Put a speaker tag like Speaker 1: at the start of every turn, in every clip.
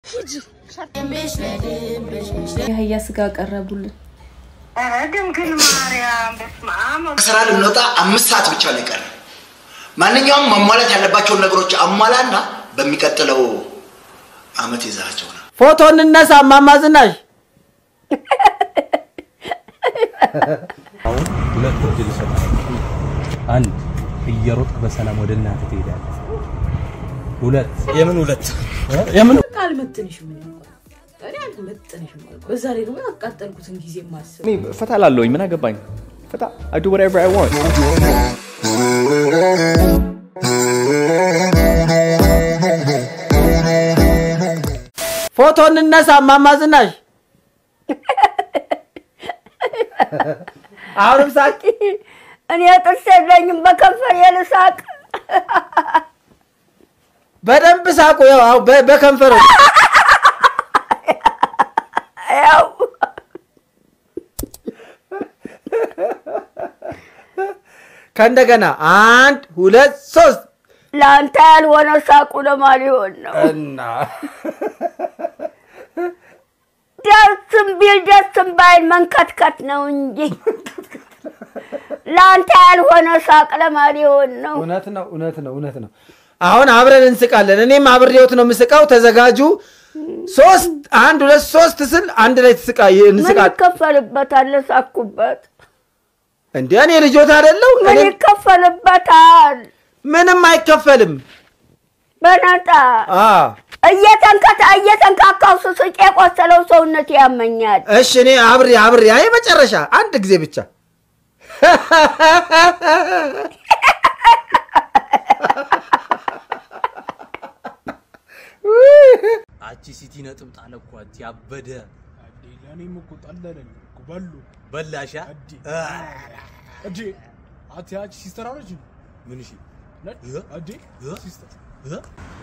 Speaker 1: የአህያ ስጋ ቀረቡልን።
Speaker 2: ኧረ ድንግል ማርያም በስመ አብ
Speaker 3: ከስራ ልንወጣ አምስት ሰዓት ብቻ ነው የቀረ። ማንኛውም ማሟላት ያለባቸውን ነገሮች አሟላና በሚቀጥለው አመት ይዛቸው ነው።
Speaker 4: ፎቶ እንነሳ እማማ ዝናሽ።
Speaker 5: አሁን ሁለት እድል እሰጥሃለሁ። አንድ እየሮጥክ በሰላም ወደ እናትህ ትሄዳለህ። ሁለት የምን ሁለት የምን
Speaker 1: በቃ አልመጥንሽም። እኔ እንኳን እኔ አልመጥንሽም አልኩ። በዛ ላይ ደግሞ ያቃጠልኩትን ጊዜ ማስብ
Speaker 6: እኔ ፈታ ላለሁኝ ምን አገባኝ? ፈታ I do whatever I want.
Speaker 4: ፎቶ እንነሳ እማማ ዝናሽ። አሁንም ሳቂ።
Speaker 2: እኔ ጥርስ የለኝም በከንፈር የልሳቅ
Speaker 4: በደንብ ሳቁ። ያው አሁን በ- በከንፈር
Speaker 2: ያው
Speaker 4: ከእንደገና አንድ ሁለት ሶስት
Speaker 2: ለአንተ ያልሆነ ሳቁ ለማን ሊሆን ነው?
Speaker 4: እና
Speaker 2: ደስም ቢል ደስም ባይል መንከትከት ነው እንጂ ለአንተ ያልሆነ ሳቅ ለማን ሊሆን ነው?
Speaker 4: እውነት ነው እውነት ነው እውነት ነው። አሁን አብረን እንስቃለን። እኔም አብሬዎት ነው የምስቃው። ተዘጋጁ። ሶስት አንድ ሁለት ሶስት ስል አንድ ላይ ትስቃ
Speaker 2: ምን
Speaker 4: እንስቃል።
Speaker 2: ይከፈልበታል? ሳኩበት
Speaker 4: እንደ እኔ ልጆት አይደለው?
Speaker 2: ምን
Speaker 4: እኔ
Speaker 2: ይከፈልበታል?
Speaker 4: ምንም አይከፈልም።
Speaker 2: በነጣ
Speaker 4: አ
Speaker 2: እየተንከታ እየተንካካው ስስቅ የቆሰለው ሰውነት ያመኛል።
Speaker 4: እሺ እኔ አብሬ አብሬ አይ መጨረሻ አንድ ጊዜ ብቻ
Speaker 5: አቺ ሲቲ ነጥብ ጣለ እኮ አንቺ ያበደ
Speaker 7: እኔም እኮ ጠለለኝ እኮ በሉ
Speaker 5: በላሻ
Speaker 7: እዲ እዲ አቲ ያቺ ሲስተር አለች
Speaker 5: ምን እሺ
Speaker 7: ነች
Speaker 5: እ?
Speaker 7: እዲ
Speaker 5: እ?
Speaker 7: ሲስተር
Speaker 5: እ?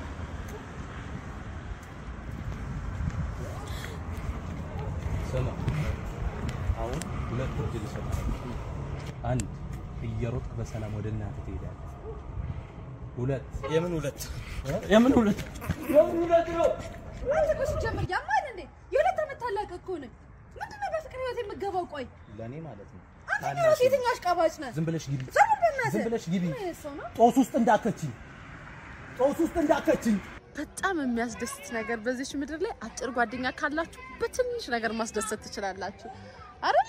Speaker 5: ስማ አሁን ሁለት እድል እሰጥሃለሁ። አንድ እየሮጥክ በሰላም ወደ እናትህ ትሄዳለህ። ሁለት የምን ሁለት የምን ሁለት የምን ሁለት ነው?
Speaker 8: ሲጀምር ያማል እንዴ? የሁለት ዓመት ታላቅ እኮ ነኝ። ምንድነው በፍቅር ህይወት የምገባው? ቆይ
Speaker 5: ለእኔ ማለት ነው።
Speaker 8: አንተ ራስህ የትኛው አሽቃባጭ ነህ?
Speaker 5: ዝም ብለሽ ግቢ፣
Speaker 8: ዝም በል በእናትህ።
Speaker 5: ዝም ብለሽ ግቢ።
Speaker 8: ምን አይነት ሰው ነው?
Speaker 5: ጦስ ውስጥ እንዳከችኝ፣ ጦስ ውስጥ እንዳከችኝ።
Speaker 9: በጣም የሚያስደስት ነገር በዚች ምድር ላይ አጭር ጓደኛ ካላችሁ በትንሽ ነገር ማስደሰት ትችላላችሁ አይደለ?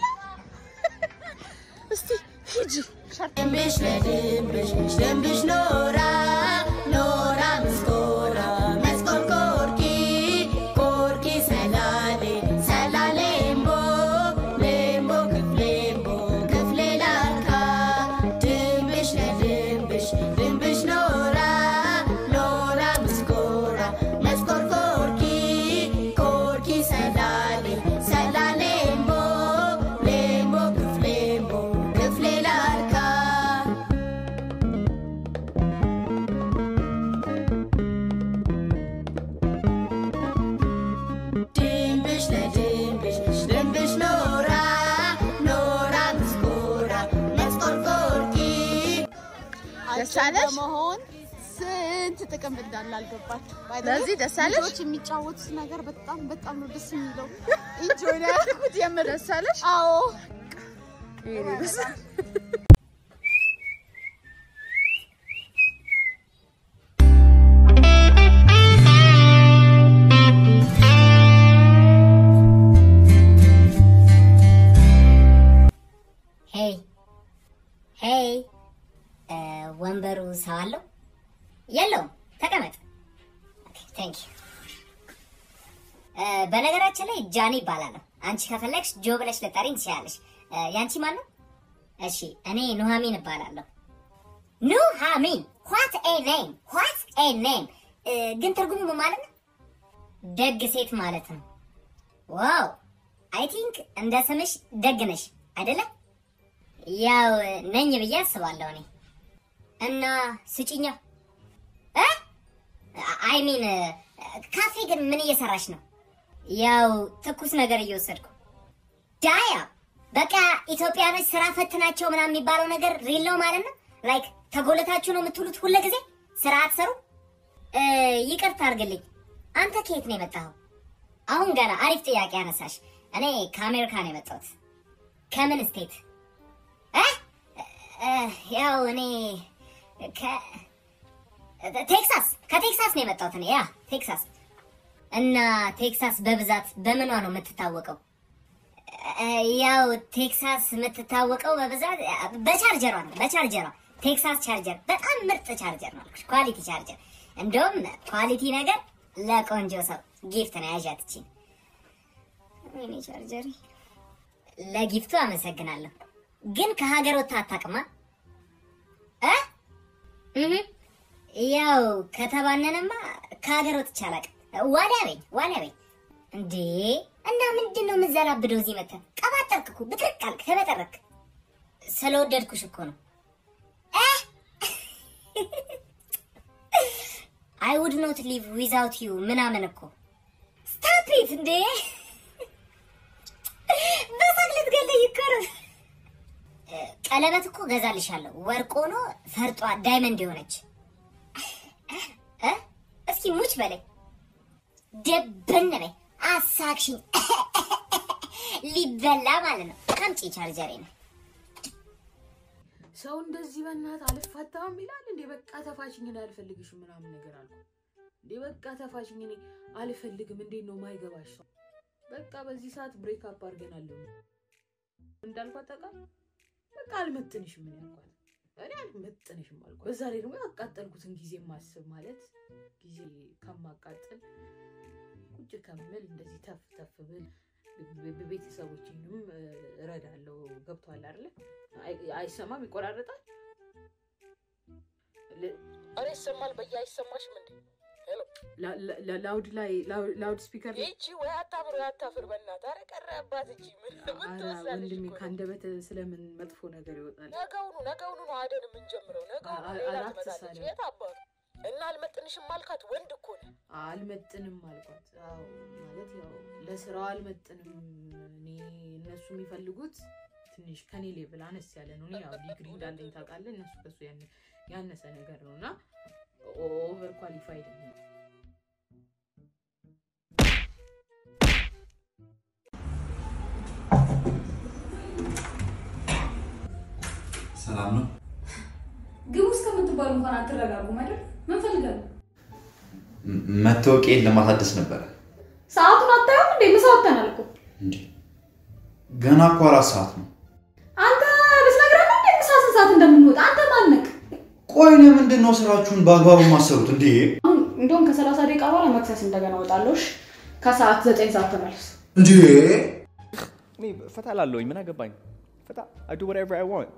Speaker 9: እስቲ ሂጂ
Speaker 10: ድንብሽ ለድንብሽ ድንብሽ ኖራ ኖራ ምስኮራ መስኮር ኮርኪ ኮርኪ ሰላሌ ሰላሌ እምቦ ሌምቦ ክፍሌምቦ ክፍሌ ላርካ ድንብሽ ለድንብሽ ድንብሽ ኖራ ኖራ ምስኮራ መስኮር ኮርኪ ኮርኪ ሰላሌ ሰላሌ እምቦ ሌምቦ ክፍሌምቦ ክፍሌ ላርካ ድንብሽ ለድንብሽ ድንብሽ ኖራ ኖራ ምስኮራ መስኮርኮርኪ
Speaker 9: ደስ አለሽ?
Speaker 8: በመሆን ስንት ጥቅም እንዳለ አልገባችሁ። By the way,
Speaker 9: ለዚህ ደስ አለሽ?
Speaker 8: ልጆች የሚጫወቱት ነገር በጣም በጣም ነው ደስ የሚለው። ኢንጆይ ነው ያልኩት የምር።
Speaker 9: ደስ አለሽ?
Speaker 8: አዎ
Speaker 9: ይሄኔ ደስ
Speaker 10: ሄይ ሄይ እ፣ ወንበሩ ሰው አለው የለውም? ተቀመጥ። ቴንክ ዩ። በነገራችን ላይ ጃኒ ይባላለሁ። አንቺ ከፈለግሽ ጆ ብለሽ ልጠሪኝ ትችላለሽ። እ፣ ያንቺ ማን ነው? እሺ እኔ ኑሃሚን እባላለሁ። ኑሃሚን ዋት ኤ ኔም ዋት ኤ ኔም። ግን ትርጉሙ ምን ማለት ነው? ደግ ሴት ማለት ነው። ዋው አይ ቲንክ እንደ ስምሽ ደግ ነሽ አይደለም? ያው ነኝ ብዬ አስባለሁ እኔ እና ስጭኛ አይ ሚን ካፌ ግን ምን እየሰራሽ ነው? ያው ትኩስ ነገር እየወሰድኩ ዳያ በቃ ኢትዮጵያኖች ስራ ፈትናቸው ምናምን የሚባለው ነገር ሪል ነው ማለት ነው። ላይክ ተጎለታችሁ ነው የምትውሉት ሁለ ጊዜ ስራ አትሰሩ። እ፣ ይቅርታ አድርግልኝ። አንተ ከየት ነው የመጣኸው? አሁን ገና አሪፍ ጥያቄ አነሳሽ። እኔ ከአሜሪካ ነው የመጣሁት። ከምን ስቴት? እ? እ፣ ያው እኔ ከ ቴክሳስ ከቴክሳስ ነው የመጣሁት እኔ ያ ቴክሳስ። እና ቴክሳስ በብዛት በምኗ ነው የምትታወቀው? እ፣ ያው ቴክሳስ የምትታወቀው በብዛት በቻርጀሯ ነው። በቻርጀሯ ቴክሳስ ቻርጀር በጣም ምርጥ ቻርጀር ነው አልኩሽ። ኳሊቲ ቻርጀር። እንደውም ኳሊቲ ነገር ለቆንጆ ሰው ጊፍት ነው ያዣት እቺ ወይኔ ቻርጀሪ። ለጊፍቱ አመሰግናለሁ። ግን ከሀገር ወጥታ አታውቅማ እ እህ ያው ከተባነነማ ከሀገር ወጥቼ አላውቅም። ዋሊያ በኝ ዋሊያ በኝ እንዴ! እና ምንድን ነው የምዘላብደው እዚህ መተህ? ቀባጠርክ እኮ ብትርቅ አልክ፣ ተበጠረክ። ስለወደድኩሽ እኮ ነው። አይ ውድ ኖት ሊቭ ዊዛውት ዩ ምናምን እኮ ስታፕ ኢት እንዴ! በሳቅ ልትገለኝ እኮ ነው። እ፣ ቀለበት እኮ ገዛልሻለሁ፣ ወርቅ ሆኖ ፈርጧ ዳይመንድ የሆነች እ? እስኪ ሙች በለኝ፣ ደብን በይ፣ አሳክሽኝ። ሊበላ ማለት ነው። አምጪ ቻርጀሬ ነው።
Speaker 1: ሰው እንደዚህ በእናት አልፋታም ይላል እንዴ? በቃ ተፋሽኝ፣ እኔ አልፈልግሽም ምናምን ነገር አልኩ እንዴ? በቃ ተፋሽኝ፣ እኔ አልፈልግም። እንዴት ነው ማይገባሽ ሰው? በቃ በዚህ ሰዓት ብሬክ አፕ አድርገናል እንዳልኳት ታውቃለህ። በቃ አልመጥንሽም ምን ያልኳት እኔ አልመጥንሽም አልኳት። በዛ ላይ ደግሞ ያቃጠልኩትን ጊዜ ማስብ ማለት ጊዜ ከማቃጠል ቁጭ ከምል እንደዚህ ተፍ ተፍ ብል ቤተሰቦችንም እረዳለሁ። ገብቷል አይደለ? አይ- አይሰማም፣ ይቆራረጣል።
Speaker 11: አረ ይሰማል። በየ አይሰማሽም እንዴ? ሄሎ
Speaker 1: ላ- ላ- ላ- ላውድ ላይ ላው- ላውድ ስፒከር ላይ
Speaker 11: ይቺ ወይ አታፍር ወይ አታፍር። በእናትህ አረ ቀረባት እቺ ምን ምን
Speaker 1: ኧረ
Speaker 11: ትወስዳለች
Speaker 1: ወንድሜ
Speaker 11: እኮ ነው።
Speaker 1: ከአንደበት ስለምን መጥፎ ነገር ይወጣል?
Speaker 11: ነገውኑ ነገውኑ ነው አደን የምንጀምረው። ነገውኑ
Speaker 1: አ-
Speaker 11: ሌላ
Speaker 1: አራት
Speaker 11: ትመጣለች።
Speaker 1: ሳለ
Speaker 11: የት አባቱ እና አልመጥንሽም አልካት። ወንድ እኮ ነው።
Speaker 1: አልመጥንም አልኳት። አዎ ማለት ያው ለስራው አልመጥንም። እኔ እነሱ የሚፈልጉት ትንሽ ከኔ ሌቭል አነስ ያለ ነው። እኔ ያው ዲግሪ እንዳለኝ ታውቃለህ። እነሱ ከሱ ያን- ያነሰ ነገር ነው እና ኦቨር ኳሊፋይድ ነው።
Speaker 12: ሰላም ነው።
Speaker 8: ግቡ እስከምትባሉ እንኳን አትረጋጉም አይደል? ምን ፈልጋለሁ?
Speaker 12: ም- መታወቂያዬን ለማሳደስ ነበረ።
Speaker 8: ሰዓቱን አታየውም እንዴ? ምሳ ወጥተናል እኮ።
Speaker 12: እንዴ ገና እኮ አራት ሰዓት ነው።
Speaker 8: አንተ ልትነግረን ነው እንዴ ምሳ ስንት ሰዓት እንደምንወጣ? አንተ ማነቅ?
Speaker 12: ቆይ ለምንድን ነው ስራችሁን በአግባቡ ማሰሩት? እንዴ
Speaker 8: አሁን እንደውም ከሰላሳ ደቂቃ በኋላ መክሰስ እንደገና እወጣለሁ። እሺ? ከሰዓት ዘጠኝ ሰዓት ተመለስ።
Speaker 12: እንዴ
Speaker 6: እኔ ፈታ ላለሁኝ ምን አገባኝ? ፈታ I do whatever I want.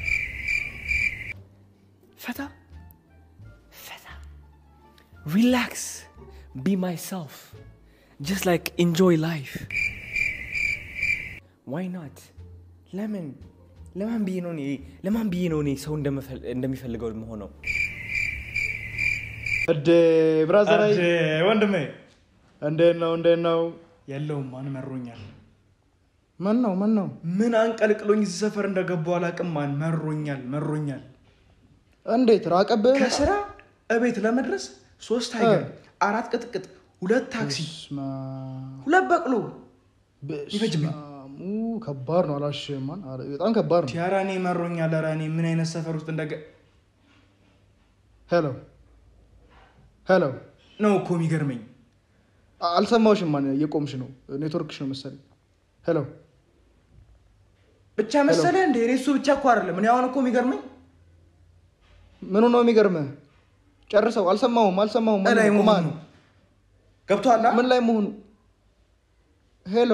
Speaker 6: ፈታ ፈታ relax be myself just like enjoy life why not ለምን ለማን ብዬ ነው እኔ ለማን ብዬ ነው እኔ ሰው እንደምፈል- እንደሚፈልገው መሆነው
Speaker 7: እዴ ብራዘር
Speaker 13: እዴ ወንድሜ
Speaker 7: እንዴት ነው እንዴት ነው
Speaker 13: የለውም ማን መሮኛል
Speaker 7: ምን ነው ምን ነው
Speaker 13: ምን አንቀልቅሎኝ እዚህ ሰፈር እንደገባው አላውቅም ማን መሮኛል መሮኛል
Speaker 7: እንዴት ራቀብህ
Speaker 13: ከስራ እቤት ለመድረስ ሶስት አይገር አራት ቅጥቅጥ ሁለት ታክሲ ሁለት በቅሎ ይፈጅብኝ
Speaker 7: ሙ ከባድ ነው አላሽም ማን አረ፣ በጣም ከባድ ነው
Speaker 13: ኧረ እኔ መሮኛል ኧረ እኔ ምን አይነት ሰፈር ውስጥ እንደገ
Speaker 7: ሄሎ ሄሎ
Speaker 13: ነው እኮ የሚገርመኝ
Speaker 7: አ- አልሰማሁሽም ማን እየቆምሽ ነው ኔትወርክሽ ነው መሰለኝ ሄሎ
Speaker 13: ብቻ መሰለ እንደ እኔ እሱ ብቻ እኮ አይደለም እኔ አሁን እኮ የሚገርመኝ
Speaker 7: ምኑ ነው የሚገርምህ ጨርሰው አልሰማሁም አልሰማሁም
Speaker 13: እላይ
Speaker 7: ምንድን ነው?
Speaker 13: መሆኑ
Speaker 7: ቁማ-
Speaker 13: ገብቶሃል
Speaker 7: ምን ላይ መሆኑ ሄሎ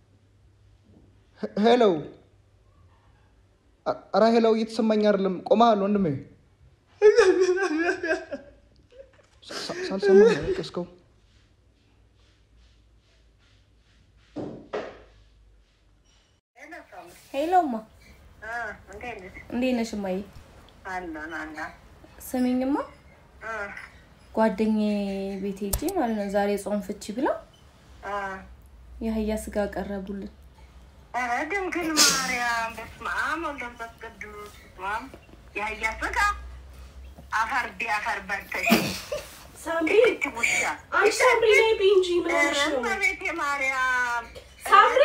Speaker 7: ሄ- ሄሎ አ- ኧረ ሄሎ እየተሰማኝ አይደለም ቆመሃል ወንድሜ ሳ- ሳልሰማ ነው ያለቀስከው
Speaker 14: ሄሎ እማ፣ እንዴት ነሽ እማዬ? ስሚኝማ ጓደኛዬ ቤት ሄጄ ማለት ነው ዛሬ ጾም ፍቺ ብለው የአህያ ስጋ ቀረቡልን።
Speaker 15: ኧረ ድንግል ማርያም በስመ አብ ወወልድ ወመንፈስ ቅዱስ በስመ አብ የአህያ ስጋ አፈር ቢ አፈር በልተሽ
Speaker 16: ሳምሪ አንቺ ሳምሪ ነይ ብይ እንጂ ምን ሆነሽ ነው?
Speaker 15: እመቤቴ ማርያም
Speaker 16: ሳምሪ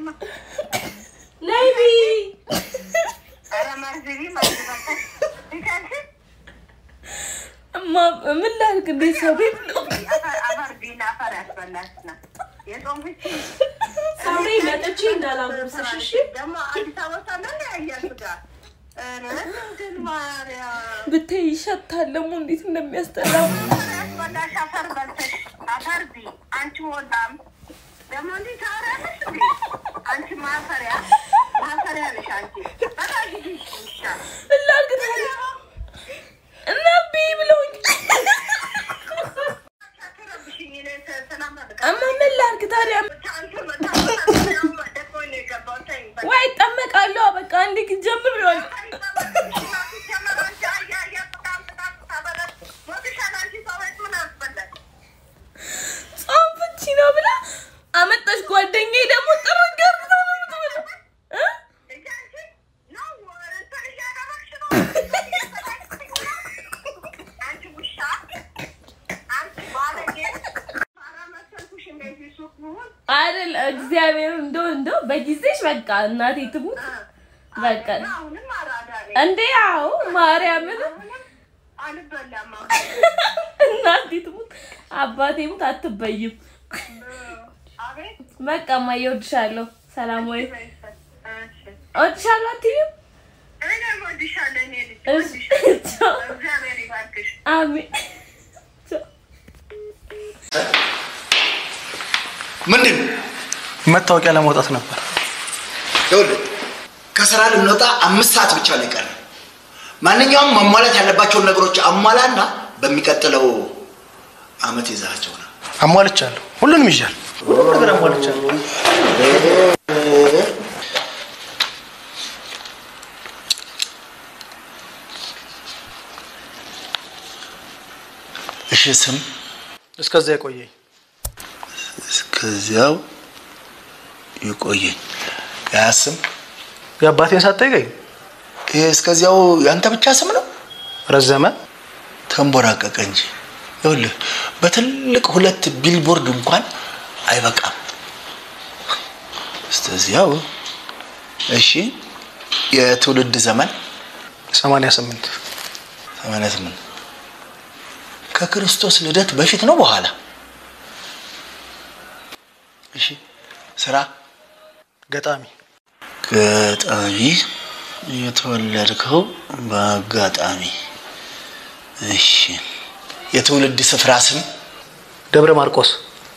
Speaker 16: ነይ ብይ።
Speaker 15: ኧረ መርዝቢ መርዝ በልተሽ ይከልሽ
Speaker 14: እማ ምን ላድርግ? እንዴት ሰው ቤት ነው?
Speaker 15: አፈር ቢና አፈር ያስበላሽና የጾም ፍቺ
Speaker 16: ሳምሪ መጥቼ እንዳላጎርስሽ እሺ?
Speaker 15: ደግሞ አዲስ አበባ ሳለን ያያል ጋር ኧረ ድንግል ማርያም
Speaker 14: ብታይ ይሸታል ደግሞ እንዴት እንደሚያስጠላ
Speaker 15: ያስበላሽ አፈር በልተሽ አፈር ቢ አንቺ ወዳም ደግሞ እንዲህ ታወሪያለሽ እንዴ? አንቺ ማፈሪያ ማፈሪያ ነሽ አንቺ በጣም ሂጂ ይሻል
Speaker 14: ላድርግ ታዲያ እና ብይ ብለውኝ እማ ምን ላድርግ ታዲያ ወይ እጠመቃለሁ በቃ አንዴ ግን ጀምሬዋለሁ ጾም ፍቺ ነው ብላ አመጣሽ ጓደኛዬ ደግሞ ጥርግ አድርጋ ነው የምትበላው እ? አይደል እግዚአብሔር እንደው እንደው በጊዜሽ በቃ እናቴ ትሙት በቃ እንዴ አዎ ማርያምን እናቴ ትሙት አባቴ ሙት አትበይም በቃ እማዬ እወድሻለሁ ሰላም ወይ እወድሻለሁ አትይም እሺ ቻው አሜን
Speaker 3: ምንድን ነው?
Speaker 13: መታወቂያ ለማውጣት ነበር።
Speaker 3: ይኸውልህ ከስራ ልንወጣ አምስት ሰዓት ብቻ ነው የቀረን። ማንኛውም ማሟላት ያለባቸውን ነገሮች አሟላና በሚቀጥለው አመት ይዛቸው ነው።
Speaker 13: አሟልቻለሁ። ሁሉንም ይዣለሁ። ሁሉም ነገር አሟልቻለሁ።
Speaker 3: እሺ ስም
Speaker 13: እስከዚያ የቆየኝ
Speaker 3: እስከዚያው ይቆየኝ። ያ ስም
Speaker 13: የአባቴን ሳትጠይቀኝ
Speaker 3: ይሄ እስከዚያው ያንተ ብቻ ስም ነው?
Speaker 13: ረዘመ
Speaker 3: ተንቦራቀቀ እንጂ ይኸውልህ በትልቅ ሁለት ቢልቦርድ እንኳን አይበቃም። እስከዚያው እሺ። የትውልድ ዘመን
Speaker 13: ሰማንያ ስምንት
Speaker 3: ሰማንያ ስምንት ከክርስቶስ ልደት በፊት ነው በኋላ? እሺ። ስራ
Speaker 13: ገጣሚ
Speaker 3: ገጣሚ የተወለድከው በአጋጣሚ እሺ የትውልድ ስፍራ ስም
Speaker 13: ደብረ ማርቆስ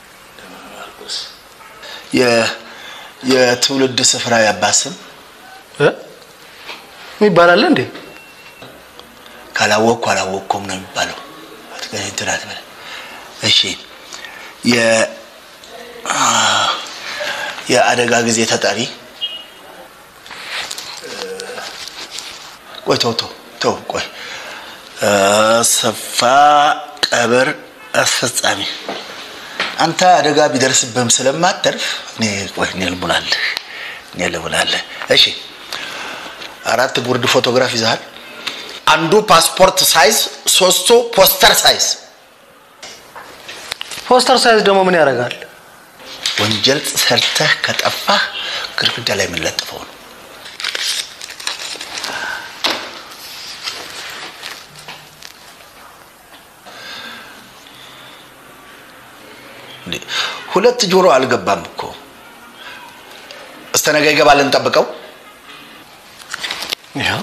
Speaker 3: የ- የትውልድ ስፍራ ያባት ስም
Speaker 13: ይባላል እንዴ
Speaker 3: ካላወቅኩ አላወቅኩም ነው የሚባለው አትገ- እንትን አትበል እሺ የ አ፣ የአደጋ ጊዜ ተጠሪ ቆይ ተው ተው ተው ቆይ አሰፋ ቀብር አስፈጻሚ አንተ አደጋ ቢደርስብህም ስለማተርፍ እኔ ቆይ እኔ ልሙላለህ እኔ ልሙላለህ እሺ አራት ጉርድ ፎቶግራፍ ይዘሃል አንዱ ፓስፖርት ሳይዝ ሶስቱ ፖስተር ሳይዝ
Speaker 13: ፖስተር ሳይዝ ደግሞ ምን ያደርጋል
Speaker 3: ወንጀል ሰርተህ ከጠፋህ ግድግዳ ላይ የምንለጥፈው ነው እንዴ፣ ሁለት ጆሮ አልገባም እኮ እስከ ነገ ይገባል እንጠብቀው
Speaker 13: ይኸው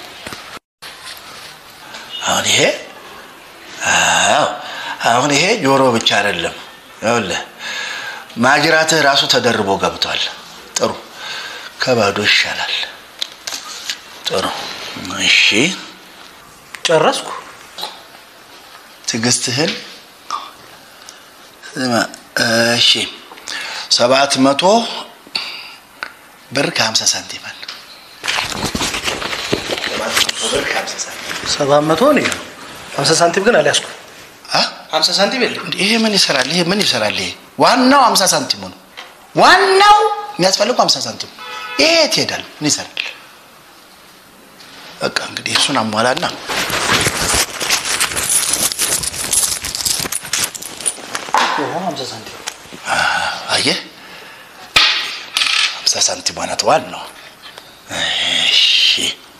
Speaker 3: አሁን ይሄ አዎ አሁን ይሄ ጆሮ ብቻ አይደለም ይኸውልህ ማጅራትህ ራሱ ተደርቦ ገብቷል ጥሩ ከባዶ ይሻላል ጥሩ እሺ
Speaker 13: ጨረስኩ
Speaker 3: ትዕግስትህን ስማ እሺ ሰባት መቶ ብር ከሀምሳ ሳንቲም አለ ሰባት መቶ ብር ከሀምሳ ሳንቲም
Speaker 13: ሰባት መቶ ነው ሀምሳ ሳንቲም ግን አልያዝኩ ሀምሳ ሳንቲም የለም
Speaker 3: ይሄ ምን ይሰራል? ይሄ ምን ይሰራል? ይሄ ዋናው ሀምሳ ሳንቲሙ ነው። ዋናው የሚያስፈልገው ሀምሳ ሳንቲሙ ይሄ የት ይሄዳል? ምን ይሰራል? በቃ እንግዲህ እሱን አሟላና
Speaker 12: ሀምሳ ሳንቲም
Speaker 3: አየህ፣ ሀምሳ ሳንቲም ማለት ዋል ነው። እሺ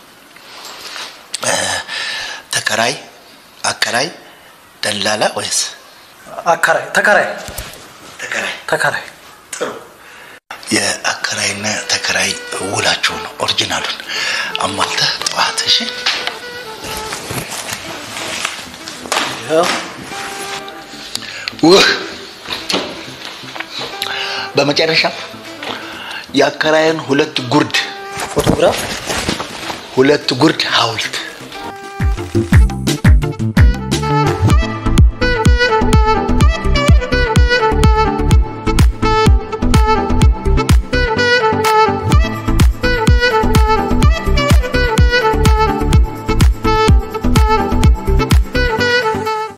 Speaker 3: እ፣ ተከራይ፣ አከራይ፣ ደላላ ወይስ
Speaker 12: አከራይ ተከራይ
Speaker 3: ተከራይ?
Speaker 12: ተከራይ
Speaker 3: ጥሩ። የአከራይና ተከራይ ውላችሁን ኦሪጂናሉን አሟልተህ ጠዋት። እሺ
Speaker 12: ያው
Speaker 3: ውህ በመጨረሻ የአከራይን ሁለት ጉርድ
Speaker 12: ፎቶግራፍ
Speaker 3: ሁለት ጉርድ ሐውልት